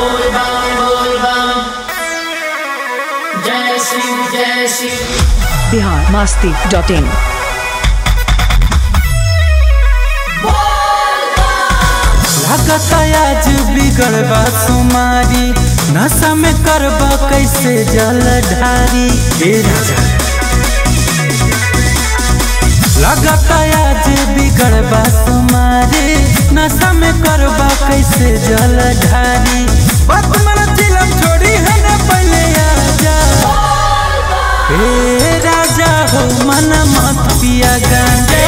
बोल बम बोल बम जय शिव जय शिव बिहार मस्ती डॉट इन लागत आज बिगड़बा सुमारी नशा में करबा कैसे जल ढारी ए राजा लागत आज बिगड़बा सुमारी नशा में करबा कैसे जल ढारी बात मन चिलम छोड़ी है ना पहले आजा ए राजा हो मन मत पिया गांजा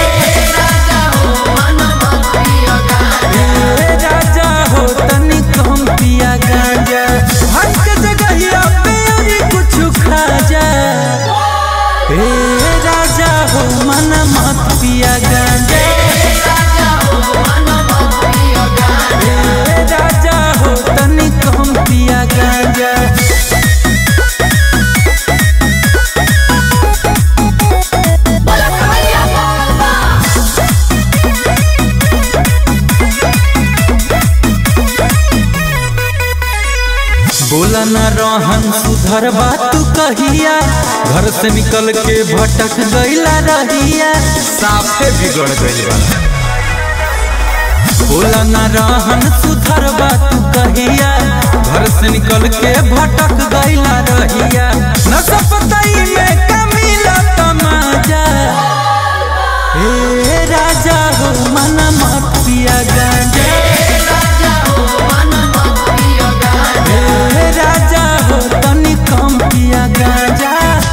ए राजा हो तनी कम पिया गांजा हर के जगहिया पे अभी कुछ खा जा ए राजा हो मन मत पिया गांजा ए राजा हो तनी कम पिया गांजा बोला न रहन सुधर बात तू कहिया घर से निकल के भटक गईला रहिया साफे बिगड़ गई बा बोला न रहन सुधर बात तू कहिया घर से निकल के भटक गईला रहिया न सपताई में कमीला तमाजा ए राजा हो मन मत पिया गांजा ए राजा हो तनी कम पिया गांजा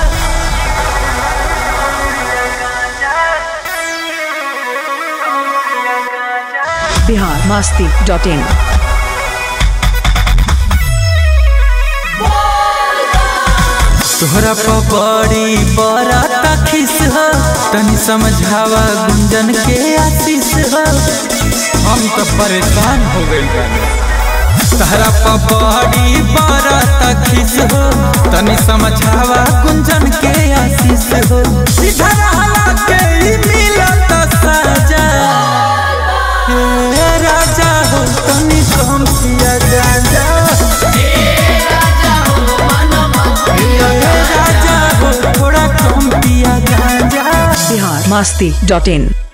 बिहार मस्ती डॉट इन तोहरा पपड़ी बड़ा खिस हो तनी समझावा गुंजन के आशीष हो हम तो परेशान हो गई बानी तोहरा पपड़ी बड़ा खिस हो तनी समझावा गुंजन के आशीष हो सीधा रहला के ही मिलत साजा हे राजा हो तनी कम पिया गांजा हे राजा हो थोड़ा कम पिया गांजा बिहार मस्ती डॉट इन